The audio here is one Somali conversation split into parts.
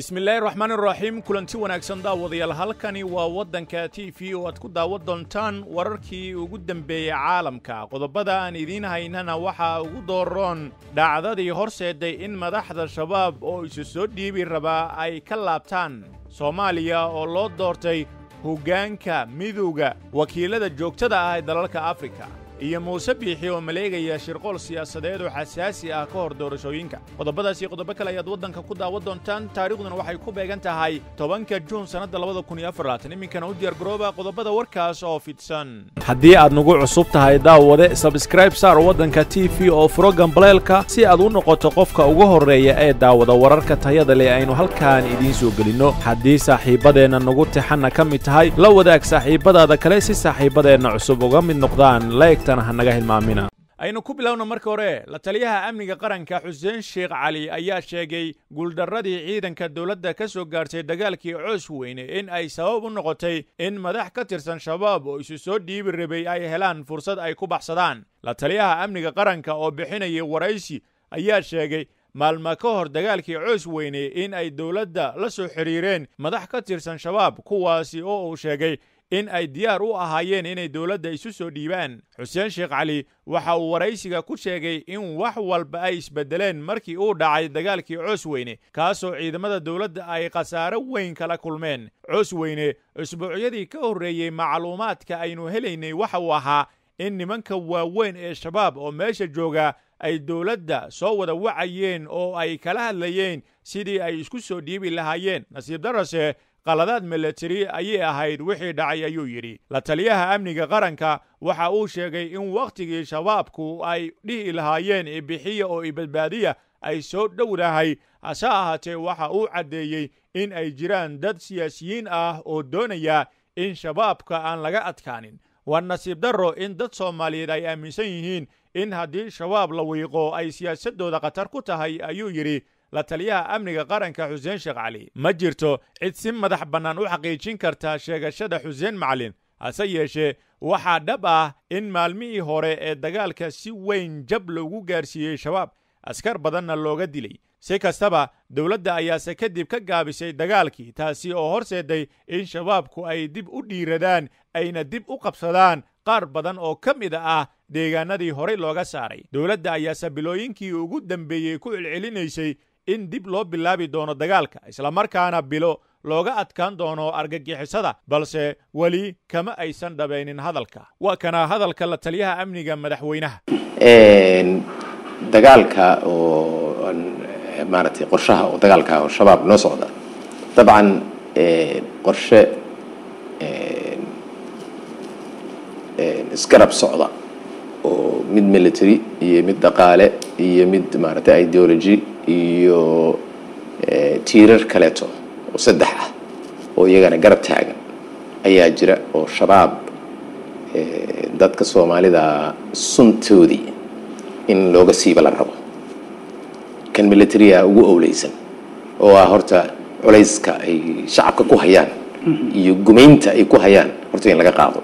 bismillaahi raxmaani raxiim kulanti wanaagsan daawadayaal halkani waa waddanka t v oo aad ku daawan doontaan wararkii ugu dembeeyey caalamka qodobada aan idiin haynana waxaa ugu dooroon dhacdadii horseeday in madaxda shabaab oo isu soo dhiibi rabaa ay ka laabtaan soomaaliya oo loo doortay hoggaanka midowda wakiilada joogtada ah ee dalalka afrika iyo muuse biixi oo maleegaya shirqool siyaasadeed oo xasaasi ah ka hor doorashooyinka qodobadaasi qodobo kale ayaad waddanka ku daawan doontaan taariikhduna waxay ku beegan tahay tobanka juun sannadda labada kun iyo afarlaatan iminkana u diyaargarooba qodobada warkaas oo fidsan haddii aad nagu cusub tahay daawade sabskraib saar waddanka t v oo furo gambaleelka si aad u noqoto qofka ugu horreeya ee daawada wararka tayada leh aynu halkaan idiin soo gelinno haddii saaxiibbadeenna nagu tixanna ka mid tahay la wadaag saaxiibbadaada kale si saaxiibbadeenna cusub uga mid noqdaan aynu ku bilowna marka hore la taliyaha amniga qaranka xuseen sheekh cali ayaa sheegay guuldarradii ciidanka dowladda ka soo gaartay dagaalkii coos weyne in ay sabab u noqotay in madax ka tirsan shabaab oo isu soo dhiibi rabay ay helaan fursad ay ku baxsadaan la taliyaha amniga qaranka oo bixinayay waraysi ayaa sheegay maalma ka hor dagaalkii coos weyne in ay dowladda la soo xidhiireen madax ka tirsan shabaab kuwaasi oo uu sheegay in ay diyaar u ahaayeen inay dowladda isu soo dhiibaan xuseen sheekh cali waxa uu waraysiga ku sheegay in wax walba ay isbeddeleen markii uu dhacay dagaalkii coos weyne kaasoo ciidamada dowladda ay khasaaro weyn kala kulmeen coos weyne usbuucyadii ka horreeyey macluumaadka aynu helaynay waxa uu ahaa in nimanka waaweyn ee shabaab oo meesha jooga ay dowladda soo wada wacayeen oo ay kala hadlayeen sidii ay isku soo dhiibi lahaayeen nasiib darase qaladaad milatari ayay ahayd wixii dhacay ayuu yidhi la taliyaha amniga qaranka waxa uu sheegay in wakhtigii shabaabku ay dhihi lahaayeen ibixiya oo ibadbaadiya ay soo dhowdahay hase ahaatee waxa uu caddeeyey in ay jiraan dad siyaasiyiin ah oo doonaya in shabaabka aan laga adkaanin waa nasiib darro in dad soomaaliyeed ay aaminsan yihiin in haddii shabaab la wiiqo ay siyaasaddooda khatar ku tahay ayuu yidhi la taliyaha amniga qaranka xuseen sheekh cali ma jirto cid si madax bannaan u xaqiijin karta sheegashada xuseen macalin hase yeeshee waxaa dhab ah in maalmihii hore ee dagaalka si weyn jab loogu gaarsiiyey shabaab askar badanna looga dilay si kastaba dowladda ayaase kadib ka gaabisay dagaalkii taasi oo horseeday in shabaabku ay dib u dhiiradaan ayna dib u qabsadaan qaar badan oo ka mid ah deegaanadii horey looga saaray dowladda ayaase bilooyinkii ugu dambeeyey ku celcelinaysay in dib loo bilaabi doono dagaalka islamarkaana bilo looga adkaan doono argagixisada balse weli kama aysan dhabaynin hadalka waa kana hadalka la taliyaha amniga madaxweynaha dagaalka oo maaragtay qorshaha oo dagaalka oo shabaab noo socda dabcan qorshe isgarab socda oo mid military iyo mid dhaqaale iyo mid maaragtay ideology iyo tiirar kaleeto oo saddex ah oo iyagana garab taagan ayaa jira oo shabaab dadka soomaalida suntoodii in looga siiba la rabo kan militariga ugu owleysan oo ah horta culayska ay shacabka ku hayaan iyo gumaynta ay ku hayaan horta in laga qaado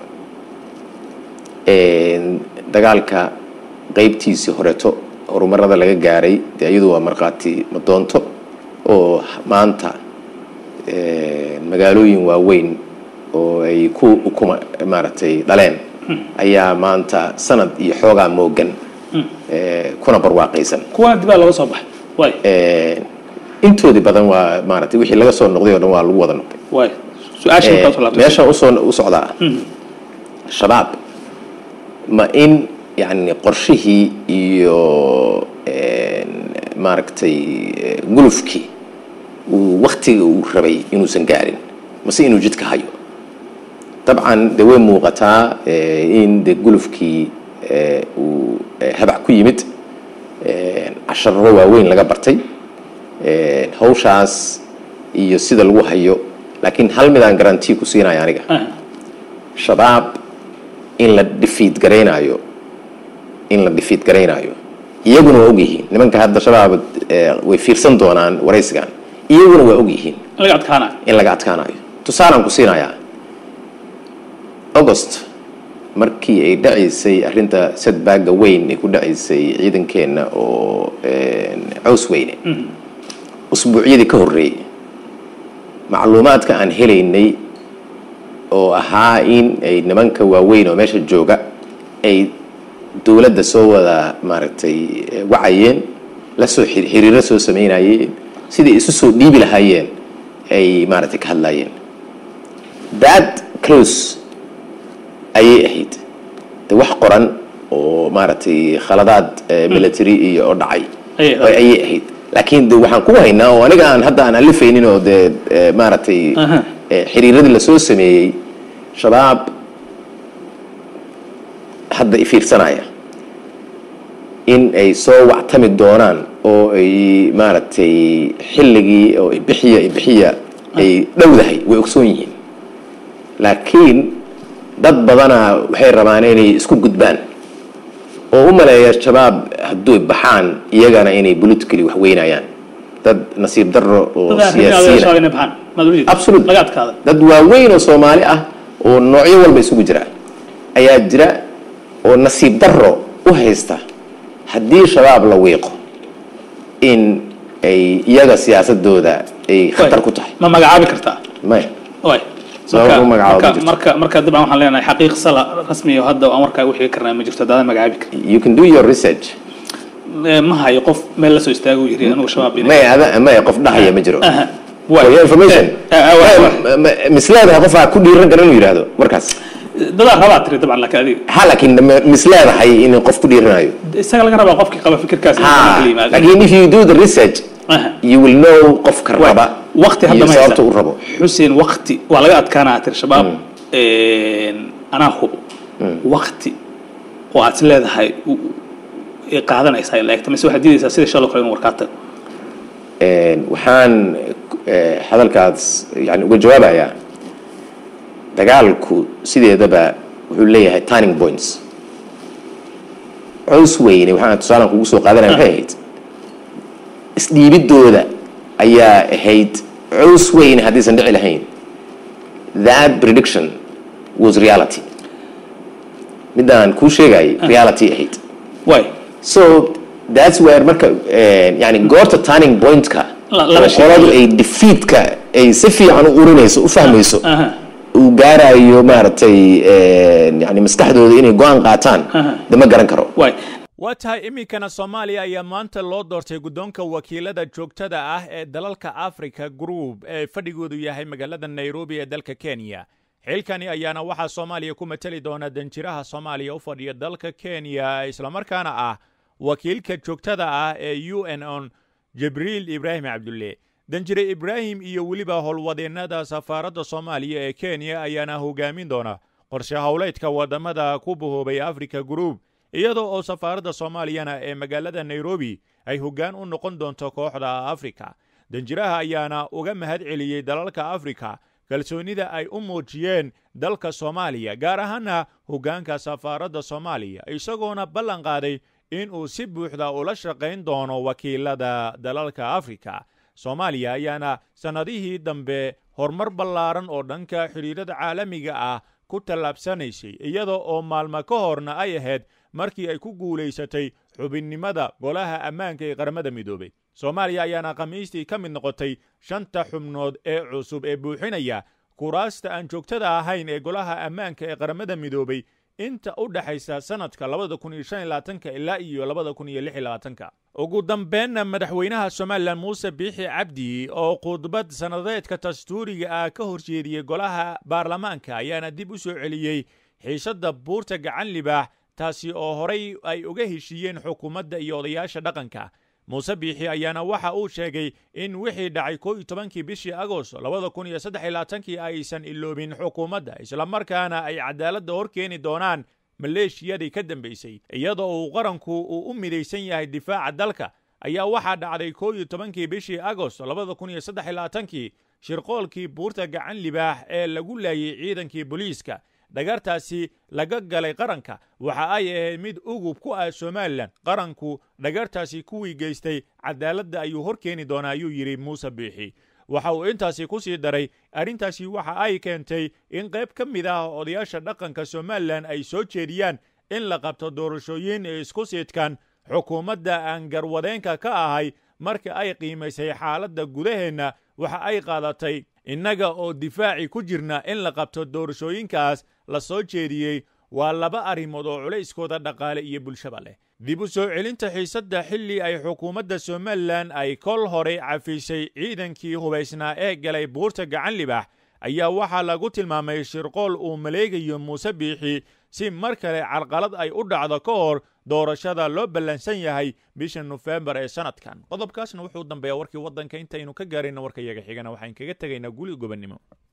dagaalka qaybtiisii horeeto horumarada laga gaaray dee iyadu waa markhaati madoonto oo maanta magaalooyin waaweyn oo ay ku ukuma maaragtay dhaleen ayaa maanta sanad iyo xoogaa moogan kuna barwaaqaysan kuwana dibaa laga soo baxay intoodii badan waa maaratay wixii laga soo noqday oo dhan waa lagu wada noqday waay su-aasha markaa soo laabtay meesha usoo u socdaa shabaab ma in yani qorshihii iyo maaragtay gulufkii uu waktiga uu rabay inuusan gaarin mase inuu jidka hayo dabcan de way muuqataa in de gulufkii uu habac ku yimid casharro waaweyn laga bartay hawshaas iyo sida lagu hayo laakiin hal midaan garanti ku siinaya aniga shabaab in la dhifiid garaynaayo in la dhifiid garaynaayo iyaguna waa ogyihiin nimanka hadda shabaab way fiirsan doonaan waraysigan iyaguna waa ogyihiin in laga adkaanayo in laga adkaanayo tusaalaan ku siinayaa august markii ay dhacaysay arrinta sadbaaga weyn ay ku dhacaysay ciidankeenna oo cows weyne usbuucyadii ka horreeyey macluumaadka aan helaynay oo ahaa in ay nimanka waaweyn oo meesha jooga ay dowladda soo wada maaragtay wacayeen la soo xiriiro soo sameynayeen sidai isu soo dhiibi lahaayeen ay maaragtay ka hadlaayeen that close ayay ahayd de wax qoran oo maaragtay khaladaad military iyo oo dhacay ayay ahayd laakiin de waxaan ku haynaa oo aniga aan hadda aan alifaynin oo dee maaragtay xiriiradii lasoo sameeyey shabaab hadda ifiirsanaya in ay soo wactami doonaan oo ay maaragtay xilligii oo ibixiya ibixiya ay dhowdahay way ogsoon yihiin laakiin dad badanaa waxay rabaan inay isku gudbaan oo u maleeya shabaab hadduu baxaan iyagana inay politically wax weynayaan dad nasiib daro oo siyaasiyiin dad waaweyn oo soomaali ah oo noocyo walba isugu jira ayaa jira oo nasiib daro u haysta haddii shabaab la wiiqo in ay iyaga siyaasadooda ay khatar ku tahay ma magacaabi kartaa maya marka marka dabcan waxaan leenahay xaqiiq sala rasmiyo hadda aan warkaa wixii karnaa ma jirto haddaadan magacaabi karin you can do your research ma hayo qof meel la soo istaago yiri anugu shabaab maya ada maya qof dhahaya ma jiro for your information misleedahay qofaa ku dhiiran kara inuu yidhaahdo markaas dadaa rabaa tiri dabcan laakiin adiga ha laakiin misleedahay in qof ku dhiiranayo isaga laga rabaa qofkii qaba fikirkaas laakiin if you do the research you will know qofka raba waqti hadda ma sababta u rabo xuseen waqti waa laga adkaanaa tiri shabaab anaa hubo waqti oo aad is leedahay qaadanaysaa in la egta mise waxaad diidaysaa sida shaloo kale inuu warkaa tago waxaan hadalkaas yani uga jawaabayaa dagaalku sideedaba wuxuu leeyahay turning points cows weyne waxaan tusaalan kugu soo qaadanaya waxay ahayd isdhiibidooda ayaa ahayd cows weyne haddaysan dhici lahayn that prediction was reality midaan kuu sheegayay reality ahayd way so that's where marka yani goorta turning pointka qoladu ay defeatka ay si fiican u urinayso u fahmayso uu gaarayo maaragtay yani maskaxdooda inay go-aan qaataan de ma garan karo waa tahay iminkana soomaaliya ayaa maanta loo doortay guddoonka wakiilada joogtada ah ee dalalka africa group ee fadhigoodu yahay magaalada nairobi ee dalka kenya xilkani ayaana waxaa soomaaliya ku mateli doona danjiraha soomaaliya u fadhiya dalka kenya islamarkaana ah wakiilka joogtada ah ee u n on jibriil ibraahim cabdulle danjire ibraahim iyo weliba howlwadeennada safaaradda soomaaliya ee kenya ayaana hogaamin doona qorshe howleedka waddamada ku bahoobay africa group iyadoo oo safaaradda soomaaliyana ee magaalada nairobi ay hoggaan u noqon doonto kooxda afrika danjiraha ayaana uga mahad celiyey dalalka afrika kalsoonida ay u muujiyeen dalka soomaaliya gaar ahaana hoggaanka safaaradda soomaaliya isagoona ballan qaaday in uu si buuxda ula shaqayn doono wakiilada dalalka afrika soomaaliya ayaana sannadihii dambe horumar ballaaran oo dhanka xidhiirada caalamiga ah ku tallaabsanaysay iyada oo maalmo ka horna ay ahayd markii ay ku guulaysatay xubinnimada golaha ammaanka ee qaramada midoobay soomaaliya ayaana khamiistii ka mid noqotay shanta xubnood ee cusub ee buuxinaya kuraasta aan joogtada ahayn ee golaha ammaanka ee qaramada midoobay inta u dhexaysa sannadka labada kun iyo shan iyo labaatanka ilaa iyo labada kun iyo lix iyo labaatanka ugu dambeenna madaxweynaha somalilan muuse biixi cabdi oo khudbad sannadeedka dastuuriga ah ka horjeediyey golaha baarlamaanka ayaana dib u soo celiyey xiisadda buurta gacan libaax taasi oo horay ay uga heshiiyeen xukuumadda iyo odayaasha dhaqanka muuse biixi ayaana waxa uu sheegay in wixii dhacay koo iyo tobankii bishii agost labada kun iyo saddex iyo labaatankii aysan iloobin xukuumadda islamarkaana ay cadaaladda hor keeni doonaan maleeshiyadii ka dambaysay iyadoo uu qaranku uu u midaysan yahay difaaca dalka ayaa waxaa dhacday koo iyo tobankii bishii agost labada kun iyo saddex iyo labaatankii shirqoolkii buurta gacan libaax ee lagu laayay ciidankii booliiska dhagartaasi laga galay qaranka waxa ay ahayd mid ugub ku ah somalilan qaranku dhagartaasi kuwii geystay cadaaladda ayuu hor keeni doonaa ayuu yidhi muuse biixi waxa uu intaasi ku sii daray arrintaasi waxa ay keentay in qayb ka mid ah odayaasha dhaqanka somalilan ay soo jeediyaan in la qabto doorashooyin ee isku siidkan xukuumadda aan garwadeenka ka ahay marka ay qiimaysay xaaladda gudaheenna waxa ay qaadatay innaga oo difaaci ku jirna in la qabto doorashooyinkaas la soo jeediyey waa laba arrimood oo culayskooda dhaqaale iyo bulshaba leh dib u soo celinta xiisadda xilli ay xukuumadda somalilan ay kol hore cafisay ciidankii hubaysnaa ee galay buurta gacan libax ayaa waxaa lagu tilmaamay shirqool uu maleegayo muuse biixi si mar kale carqalad ay u dhacdo ka hor doorashada loo ballansan yahay bisha nofembar ee sanadkan qodobkaasna wuxuu dambeeyaa warkii waddanka intaynu ka gaarayna warka yaga xigana waxaan kaga tegaynaa guli gobannimo